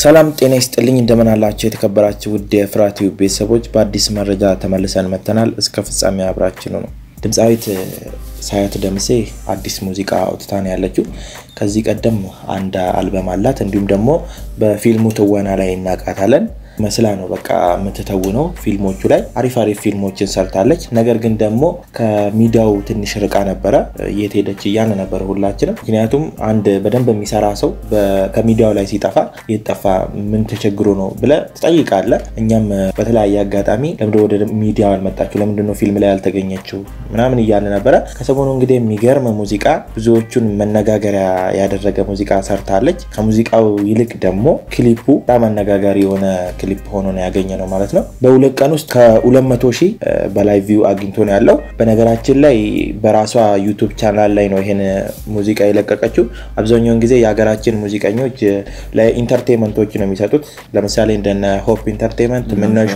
ሰላም ጤና ይስጥልኝ እንደምን አላችሁ የተከበራችሁ ውድ የፍራት ቲዩብ ቤተሰቦች በአዲስ መረጃ ተመልሰን መጥተናል እስከ ፍጻሜ አብራችን ነው ድምፃዊት ሳያት ደምሴ አዲስ ሙዚቃ አውጥታ ነው ያለችው ከዚህ ቀደም አንድ አልበም አላት እንዲሁም ደግሞ በፊልሙ ትወና ላይ እናውቃታለን መስላ ነው በቃ የምትተውነው ፊልሞቹ ላይ አሪፍ አሪፍ ፊልሞችን ሰርታለች ነገር ግን ደግሞ ከሚዲያው ትንሽ ርቃ ነበረ የት ሄደች እያን ነበረ ሁላችንም ምክንያቱም አንድ በደንብ የሚሰራ ሰው ከሚዲያው ላይ ሲጠፋ የጠፋ ምን ተቸግሮ ነው ብለ ትጠይቃለ እኛም በተለያየ አጋጣሚ ለምድ ወደ ሚዲያው አልመጣችሁ ለምንድነው ፊልም ላይ ያልተገኘችው ምናምን እያለ ነበረ ከሰሞኑ እንግዲህ የሚገርም ሙዚቃ ብዙዎቹን መነጋገሪያ ያደረገ ሙዚቃ ሰርታለች ከሙዚቃው ይልቅ ደግሞ ክሊፑ በጣም አነጋጋሪ የሆነ ክሊፕ ሆኖ ነው ያገኘ ነው ማለት ነው በሁለት ቀን ውስጥ ከ200 ሺህ በላይ ቪው አግኝቶ ነው ያለው በነገራችን ላይ በራሷ ዩቱብ ቻናል ላይ ነው ይሄን ሙዚቃ የለቀቀችው አብዛኛውን ጊዜ የሀገራችን ሙዚቀኞች ለኢንተርቴንመንቶች ነው የሚሰጡት ለምሳሌ እንደነ ሆፕ ኢንተርቴንመንት ምነሿ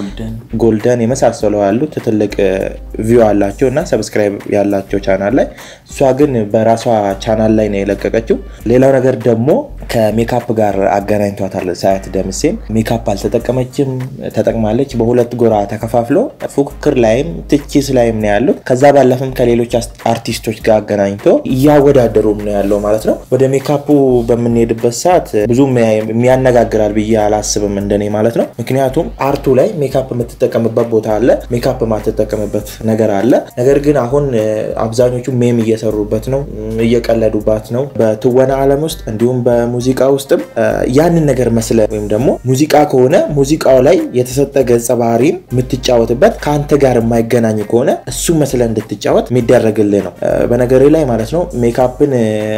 ጎልደን የመሳሰሉ ያሉት ትልቅ ቪው አላቸው እና ሰብስክራይብ ያላቸው ቻናል ላይ እሷ ግን በራሷ ቻናል ላይ ነው የለቀቀችው ሌላው ነገር ደግሞ ከሜካፕ ጋር አገናኝቷታል ሳያት ደምሴን ሜካፕ አልተጠቀመችም ተጠቅማለች በሁለት ጎራ ተከፋፍሎ ፉክክር ላይም ትችስ ላይም ነው ያሉት ከዛ ባለፍም ከሌሎች አርቲስቶች ጋር አገናኝቶ እያወዳደሩም ነው ያለው ማለት ነው ወደ ሜካፑ በምንሄድበት ሰዓት ብዙም የሚያነጋግራል ብዬ አላስብም እንደኔ ማለት ነው ምክንያቱም አርቱ ላይ ሜካፕ የምትጠቀምበት ቦታ አለ ሜካፕ ማትጠቀምበት ነገር አለ ነገር ግን አሁን አብዛኞቹ ሜም እየሰሩበት ነው እየቀለዱባት ነው በትወና አለም ውስጥ እንዲሁም በሙዚቃ ውስጥም ያንን ነገር መስለ ወይም ደግሞ ሙዚቃ ከሆነ ሙዚቃው ላይ የተሰጠ ገጸ ባህሪን የምትጫወትበት ከአንተ ጋር የማይገናኝ ከሆነ እሱ መስለ እንድትጫወት የሚደረግልህ ነው በነገሬ ላይ ማለት ነው ሜካፕን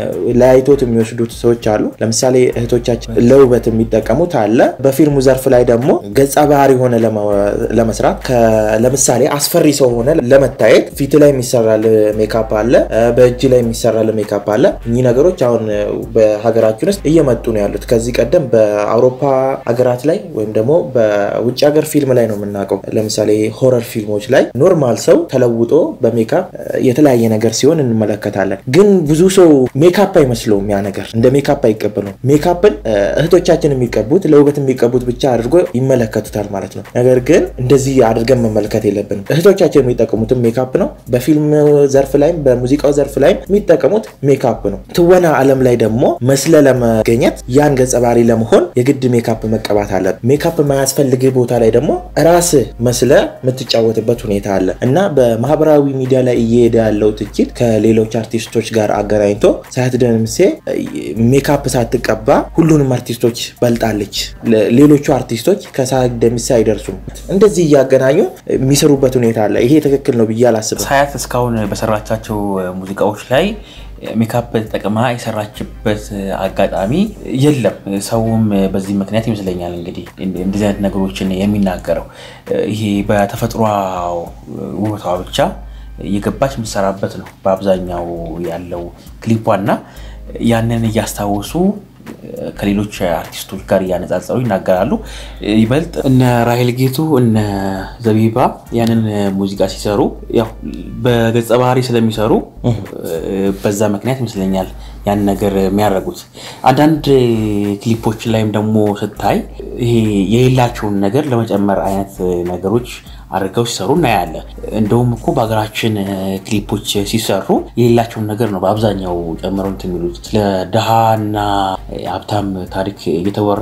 ለያይቶት የሚወስዱት ሰዎች አሉ ለምሳሌ እህቶቻችን ለውበት የሚጠቀሙት አለ በፊልሙ ዘርፍ ላይ ደግሞ ገጸ ባህሪ ሆነ ለመስራት ለምሳሌ አስፈሪ ሰው ሆነ ለመታየት ፊት ላይ የሚሰራል ሜካፕ አለ በእጅ ላይ የሚሰራል ሜካፕ አለ እኚህ ነገሮች አሁን በሀገራችን ውስጥ እየመጡ ነው ያሉት ከዚህ ቀደም በአውሮፓ ሀገራት ላይ ወይም ደግሞ በውጭ ሀገር ፊልም ላይ ነው የምናውቀው ለምሳሌ ሆረር ፊልሞች ላይ ኖርማል ሰው ተለውጦ በሜካፕ የተለያየ ነገር ሲሆን እንመለከታለን ግን ብዙ ሰው ሜካፕ አይመስለውም ያ ነገር እንደ ሜካፕ አይቀበለው ሜካፕን እህቶቻችን የሚቀቡት ለውበት የሚቀቡት ብቻ አድርጎ ይመለከቱታል ማለት ነው ነገር ግን እንደዚህ አድርገን መመልከት የለብንም እህቶቻችን የሚጠቀሙትም ሜካፕ ነው በፊልም ዘርፍ ላይም በሙዚቃው ዘርፍ ላይም የሚጠቀሙት ሜካፕ ነው ትወና አለም ላይ ደግሞ መስለ ለመገኘት ያን ገጸ ባህሪ ለመሆን የግድ ሜካፕ መቀባት አለ ሜካፕ የማያስፈልግ ቦታ ላይ ደግሞ ራስ መስለ የምትጫወትበት ሁኔታ አለ እና በማህበራዊ ሚዲያ ላይ እየሄደ ያለው ትችት ከሌሎች አርቲስቶች ጋር አገናኝቶ ሳያት ደምሴ ሜካፕ ሳትቀባ ሁሉንም አርቲስቶች በልጣለች ሌሎቹ አርቲስቶች ከሳያት ደምሴ አይደርሱም እንደዚህ እያገናኙ የሚሰሩበት ሁኔታ አለ ይሄ ትክክል ነው ብዬ አላስብም ሳያት እስካሁን በሰራቻቸው ሙዚቃዎች ላይ ሜካፕ ተጠቅማ የሰራችበት አጋጣሚ የለም ሰውም በዚህ ምክንያት ይመስለኛል እንግዲህ እንደዚህ አይነት ነገሮችን የሚናገረው ይሄ በተፈጥሯ ውበቷ ብቻ የገባች የምትሰራበት ነው በአብዛኛው ያለው ክሊፖና ያንን እያስታወሱ ከሌሎች አርቲስቶች ጋር እያነጻጸሩ ይናገራሉ ይበልጥ እነ ራሄል ጌቱ እነ ዘቢባ ያንን ሙዚቃ ሲሰሩ ያው በገጸ ባህሪ ስለሚሰሩ በዛ ምክንያት ይመስለኛል ያን ነገር የሚያደርጉት አንዳንድ ክሊፖች ላይም ደግሞ ስታይ ይሄ የሌላቸውን ነገር ለመጨመር አይነት ነገሮች አድርገው ሲሰሩ እናያለን እንደውም እኮ በሀገራችን ክሊፖች ሲሰሩ የሌላቸውን ነገር ነው በአብዛኛው ጨምረው የሚሉት ስለ ድሃና ሀብታም ታሪክ እየተወራ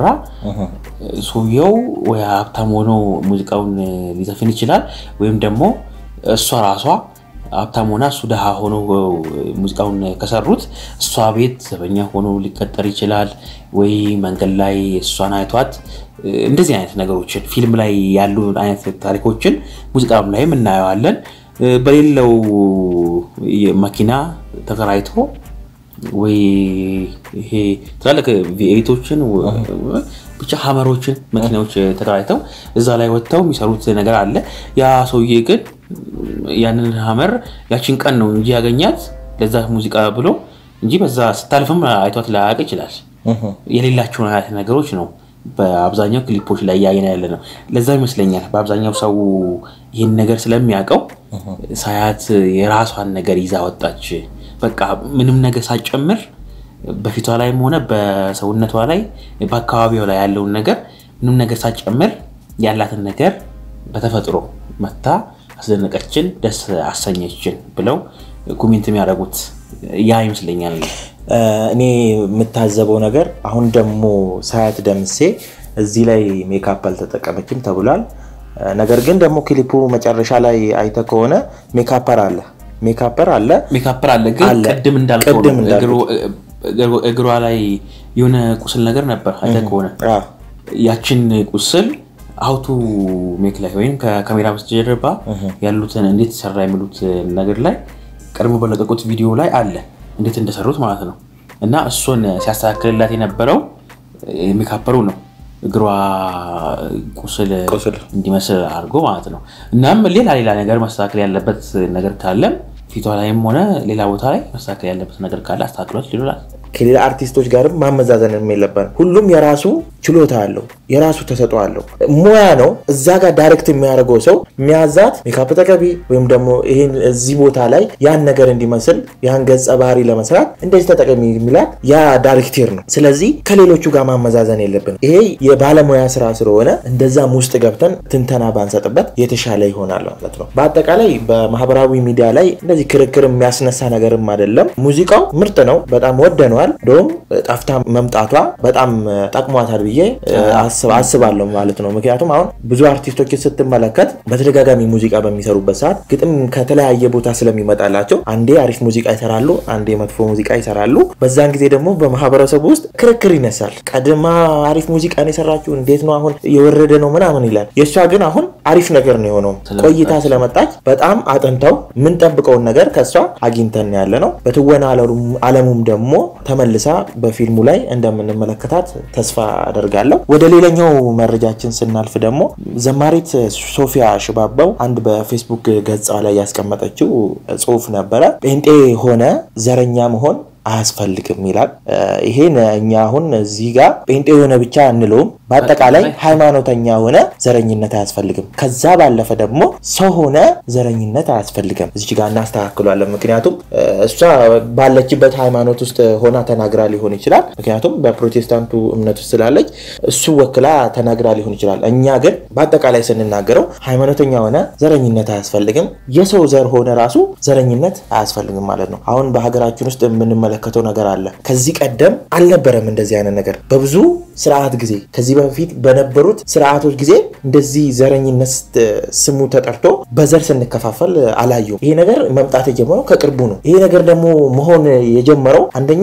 ሰውየው ወይ ሀብታም ሆኖ ሙዚቃውን ሊዘፍን ይችላል ወይም ደግሞ እሷ ራሷ ሀብታም ሆና እሱ ድሃ ሆኖ ሙዚቃውን ከሰሩት እሷ ቤት ዘበኛ ሆኖ ሊቀጠር ይችላል ወይ መንገድ ላይ እሷን አይቷት እንደዚህ አይነት ነገሮችን ፊልም ላይ ያሉ አይነት ታሪኮችን ሙዚቃም ላይም እናየዋለን በሌለው መኪና ተከራይቶ ወይ ይሄ ትላልቅ ቪኤቶችን ብቻ ሀመሮችን መኪናዎች ተከራይተው እዛ ላይ ወጥተው የሚሰሩት ነገር አለ ያ ሰውዬ ግን ያንን ሀመር ያችን ቀን ነው እንጂ ያገኛት ለዛ ሙዚቃ ብሎ እንጂ በዛ ስታልፍም አይቷት ላያውቅ ይችላል የሌላቸውን አይነት ነገሮች ነው በአብዛኛው ክሊፖች ላይ እያየን ያለ ነው ለዛ ይመስለኛል በአብዛኛው ሰው ይህን ነገር ስለሚያውቀው ሳያት የራሷን ነገር ይዛ ወጣች በቃ ምንም ነገር ሳጨምር በፊቷ ላይም ሆነ በሰውነቷ ላይ በአካባቢው ላይ ያለውን ነገር ምንም ነገር ሳትጨምር ያላትን ነገር በተፈጥሮ መታ አስደነቀችን፣ ደስ አሰኘችን ብለው ኮሜንት የሚያደርጉት ያ ይመስለኛል። እኔ የምታዘበው ነገር አሁን ደግሞ ሳያት ደምሴ እዚህ ላይ ሜካፕ አልተጠቀመችም ተብሏል። ነገር ግን ደግሞ ክሊፑ መጨረሻ ላይ አይተ ከሆነ ሜካፐር አለ ሜካፐር አለ ሜካፐር አለ። ግን አለ። ቅድም እንዳልከው ቅድም ነው። እንዳልኩት። እግሩ- እግሯ ላይ የሆነ ቁስል ነገር ነበር አይተህ ከሆነ አዎ። ያችን ቁስል አውቱ ሜክ ላይ ወይም ከካሜራ በስተጀርባ ያሉትን እንዴት ሰራ የሚሉት ነገር ላይ ቀድሞ በለቀቁት ቪዲዮ ላይ አለ እንዴት እንደሰሩት ማለት ነው። እና እሱን ሲያስተካክልላት የነበረው ሜካፐሩ ነው እግሯ ቁስል ቁስል እንዲመስል አድርጎ ማለት ነው። እናም ሌላ ሌላ ነገር መስተካከል ያለበት ነገር ካለም ፊቷ ላይም ሆነ ሌላ ቦታ ላይ መስተካከል ያለበት ነገር ካለ አስተካክሎት ሊሉላት ከሌላ አርቲስቶች ጋርም ማመዛዘን የለብንም። ሁሉም የራሱ ችሎታ አለው፣ የራሱ ተሰጥኦ አለው፣ ሙያ ነው። እዛ ጋር ዳይሬክት የሚያደርገው ሰው የሚያዛት ሜካፕ ተቀቢ ወይም ደግሞ ይህን እዚህ ቦታ ላይ ያን ነገር እንዲመስል ያን ገጸ ባህሪ ለመስራት እንደዚህ ተጠቀሚ የሚላት ያ ዳይሬክቴር ነው። ስለዚህ ከሌሎቹ ጋር ማመዛዘን የለብንም። ይሄ የባለሙያ ስራ ስለሆነ እንደዛም ውስጥ ገብተን ትንተና ባንሰጥበት የተሻለ ይሆናል ማለት ነው። በአጠቃላይ በማህበራዊ ሚዲያ ላይ እንደዚህ ክርክር የሚያስነሳ ነገርም አይደለም። ሙዚቃው ምርጥ ነው፣ በጣም ወደነዋል። እንደውም ጠፍታ መምጣቷ በጣም ጠቅሟታል ብዬ አስብ- አስባለሁ ማለት ነው። ምክንያቱም አሁን ብዙ አርቲስቶችን ስትመለከት በተደጋጋሚ ሙዚቃ በሚሰሩበት ሰዓት ግጥም ከተለያየ ቦታ ስለሚመጣላቸው አንዴ አሪፍ ሙዚቃ ይሰራሉ፣ አንዴ መጥፎ ሙዚቃ ይሰራሉ። በዛን ጊዜ ደግሞ በማህበረሰቡ ውስጥ ክርክር ይነሳል። ቀድማ አሪፍ ሙዚቃን የሰራችው እንዴት ነው አሁን የወረደ ነው ምናምን ይላል። የእሷ ግን አሁን አሪፍ ነገር ነው የሆነው። ስለመጣች። ቆይታ ስለመጣች በጣም አጥንተው የምንጠብቀውን ነገር ከእሷ አግኝተን ያለ ነው። በትወና ዓለሙም- ዓለሙም ደግሞ ተመልሳ በፊልሙ ላይ እንደምንመለከታት ተስፋ አደርጋለሁ። ወደ ሌላኛው መረጃችን ስናልፍ ደግሞ ዘማሪት ሶፊያ ሽባባው አንድ በፌስቡክ ገጿ ላይ ያስቀመጠችው ጽሑፍ ነበረ። ጴንጤ ሆነ ዘረኛ መሆን አያስፈልግም ይላል። ይሄን እኛ አሁን እዚህ ጋር ጴንጤ የሆነ ብቻ አንለውም። በአጠቃላይ ሃይማኖተኛ ሆነ ዘረኝነት አያስፈልግም። ከዛ ባለፈ ደግሞ ሰው ሆነ ዘረኝነት አያስፈልግም። እዚች ጋር እናስተካክሏለን። ምክንያቱም እ፣ እሷ ባለችበት ሃይማኖት ውስጥ ሆና ተናግራ ሊሆን ይችላል። ምክንያቱም በፕሮቴስታንቱ እምነት ውስጥ ስላለች እሱ ወክላ ተናግራ ሊሆን ይችላል። እኛ ግን በአጠቃላይ ስንናገረው ሃይማኖተኛ ሆነ ዘረኝነት አያስፈልግም፣ የሰው ዘር ሆነ ራሱ ዘረኝነት አያስፈልግም ማለት ነው። አሁን በሀገራችን ውስጥ የምንመለከተው ነገር አለ። ከዚህ ቀደም አልነበረም እንደዚህ አይነት ነገር በብዙ ስርዓት ጊዜ ከዚህ በፊት በነበሩት ስርዓቶች ጊዜ እንደዚህ ዘረኝነት ስሙ ተጠርቶ በዘር ስንከፋፈል አላየሁም። ይሄ ነገር መምጣት የጀመረው ከቅርቡ ነው። ይሄ ነገር ደግሞ መሆን የጀመረው አንደኛ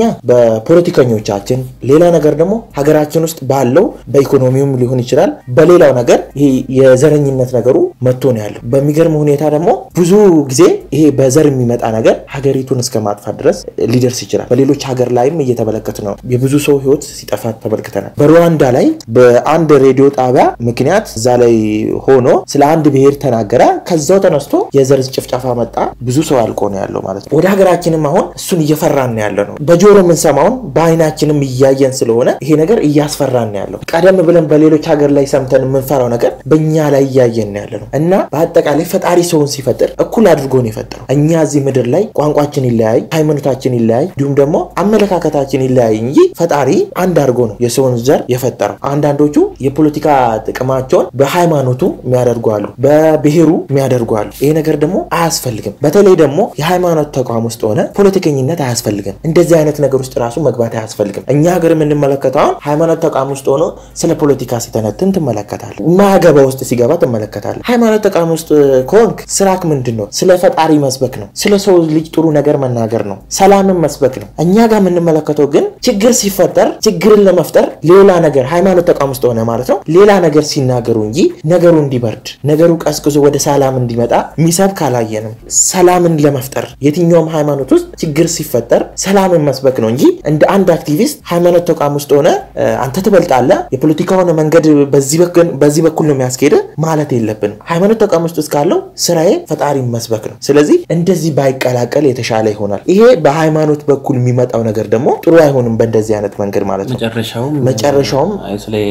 በፖለቲከኞቻችን፣ ሌላ ነገር ደግሞ ሀገራችን ውስጥ ባለው በኢኮኖሚውም ሊሆን ይችላል። በሌላው ነገር ይሄ የዘረኝነት ነገሩ መጥቶ ነው ያለው። በሚገርም ሁኔታ ደግሞ ብዙ ጊዜ ይሄ በዘር የሚመጣ ነገር ሀገሪቱን እስከ ማጥፋት ድረስ ሊደርስ ይችላል። በሌሎች ሀገር ላይም እየተመለከት ነው። የብዙ ሰው ህይወት ሲጠፋ ተመልክተናል። በሩዋንዳ ላይ በአንድ ሬዲዮ ጣቢያ ምክንያት እዛ ላይ ሆኖ ስለ አንድ ብሔር ተናገረ። ከዛው ተነስቶ የዘር ጭፍጨፋ መጣ። ብዙ ሰው አልቆ ነው ያለው ማለት ነው። ወደ ሀገራችንም አሁን እሱን እየፈራን ነው ያለ ነው። በጆሮ የምንሰማውን በአይናችንም እያየን ስለሆነ ይሄ ነገር እያስፈራን ነው ያለው። ቀደም ብለን በሌሎች ሀገር ላይ ሰምተን የምንፈራው ነገር በእኛ ላይ እያየን ነው ያለ ነው እና በአጠቃላይ ፈጣሪ ሰውን ሲፈጥር እኩል አድርጎ ነው የፈጠረው። እኛ እዚህ ምድር ላይ ቋንቋችን ይለያይ፣ ሃይማኖታችን ይለያይ፣ እንዲሁም ደግሞ አመለካከታችን ይለያይ እንጂ ፈጣሪ አንድ አድርጎ ነው የሰውን ዘር የፈጠረው። አንዳንዶቹ የፖለቲካ ጥቅማቸውን በሃይማኖቱ የሚያደርጉ አሉ፣ በብሔሩ የሚያደርጉ አሉ። ይሄ ነገር ደግሞ አያስፈልግም። በተለይ ደግሞ የሃይማኖት ተቋም ውስጥ ሆነ ፖለቲከኝነት አያስፈልግም። እንደዚህ አይነት ነገር ውስጥ ራሱ መግባት አያስፈልግም። እኛ ሀገር የምንመለከተው አሁን ሃይማኖት ተቋም ውስጥ ሆኖ ስለ ፖለቲካ ሲተነትን ትመለከታል። ማገባ ውስጥ ሲገባ ትመለከታል። ሃይማኖት ተቋም ውስጥ ከሆንክ ስራክ ምንድን ነው? ስለ ፈጣሪ መስበክ ነው። ስለ ሰው ልጅ ጥሩ ነገር መናገር ነው። ሰላምን መስበክ ነው። እኛ ጋር የምንመለከተው ግን ችግር ሲፈጠር ችግርን ለመፍጠር ሌላ ነገር ሃይማኖት ተቋም ውስጥ ሆነ ማለት ነው ሌላ ነገር ሲናገሩ እንጂ ነገሩ እንዲበርድ ነገሩ ቀዝቅዞ ወደ ሰላም እንዲመጣ ሚሰብክ አላየንም። ሰላምን ለመፍጠር የትኛውም ሃይማኖት ውስጥ ችግር ሲፈጠር ሰላምን መስበክ ነው እንጂ እንደ አንድ አክቲቪስት ሃይማኖት ተቋም ውስጥ ሆነ እ፣ አንተ ትበልጣለህ፣ የፖለቲካውን መንገድ በዚህ በኩል በዚህ በኩል ነው የሚያስኬድ ማለት የለብንም። ሃይማኖት ተቋም ውስጥ እስካለው ስራዬ ፈጣሪ መስበክ ነው። ስለዚህ እንደዚህ ባይቀላቀል የተሻለ ይሆናል። ይሄ በሃይማኖት በኩል የሚመጣው ነገር ደግሞ ጥሩ አይሆንም። በእንደዚህ አይነት መንገድ ማለት ነው። መጨረሻውም መጨረሻውም ስለ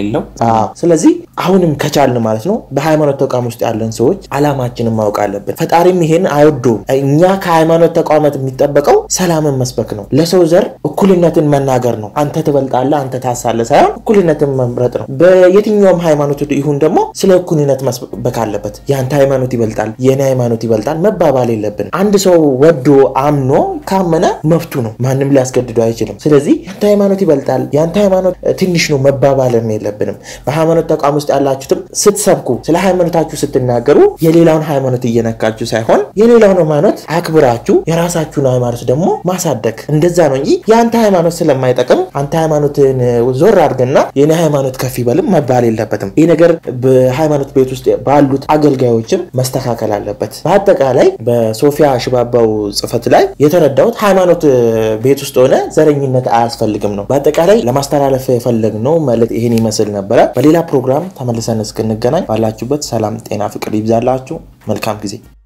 የሌለው ስለዚህ አሁንም ከቻልን ማለት ነው በሃይማኖት ተቋም ውስጥ ያለን ሰዎች አላማችንን ማወቅ አለብን። ፈጣሪም ይሄን አይወዶ እኛ ከሃይማኖት ተቋማት የሚጠበቀው ሰላምን መስበክ ነው። ለሰው ዘር እኩልነትን መናገር ነው። አንተ ትበልጣለህ፣ አንተ ታሳለህ ሳይሆን እኩልነትን መምረጥ ነው። በየትኛውም ሃይማኖት ይሁን ደግሞ ስለ እኩልነት መስበክ አለበት። የአንተ ሃይማኖት ይበልጣል፣ የኔ ሃይማኖት ይበልጣል መባባል የለብን። አንድ ሰው ወዶ አምኖ ካመነ መብቱ ነው። ማንም ሊያስገድደው አይችልም። ስለዚህ የአንተ ሃይማኖት ይበልጣል፣ የአንተ ሃይማኖት ትንሽ ነው መባባልም የለብንም። በሃይማኖት ተቋም ውስጥ ያላችሁትም ስትሰብኩ ስለ ሃይማኖታችሁ ስትናገሩ የሌላውን ሃይማኖት እየነካችሁ ሳይሆን የሌላውን ሃይማኖት አክብራችሁ የራሳችሁን ሃይማኖት ደግሞ ማሳደግ እንደዛ ነው እንጂ የአንተ ሃይማኖት ስለማይጠቅም አንተ ሃይማኖትን ዞር አድርግና የኔ ሃይማኖት ከፍ ይበልም መባል የለበትም። ይህ ነገር በሃይማኖት ቤት ውስጥ ባሉት አገልጋዮችም መስተካከል አለበት። በአጠቃላይ በሶፊያ ሽባባው ጽሕፈት ላይ የተረዳሁት ሃይማኖት ቤት ውስጥ ሆነ ዘረኝነት አያስፈልግም ነው። በአጠቃላይ ለማስተላለፍ የፈለግነው መልእክት ይህን ይመስል ነበረ። በሌላ ፕሮግራም ተመልሰን እስክንገናኝ ባላችሁበት ሰላም፣ ጤና፣ ፍቅር ይብዛላችሁ። መልካም ጊዜ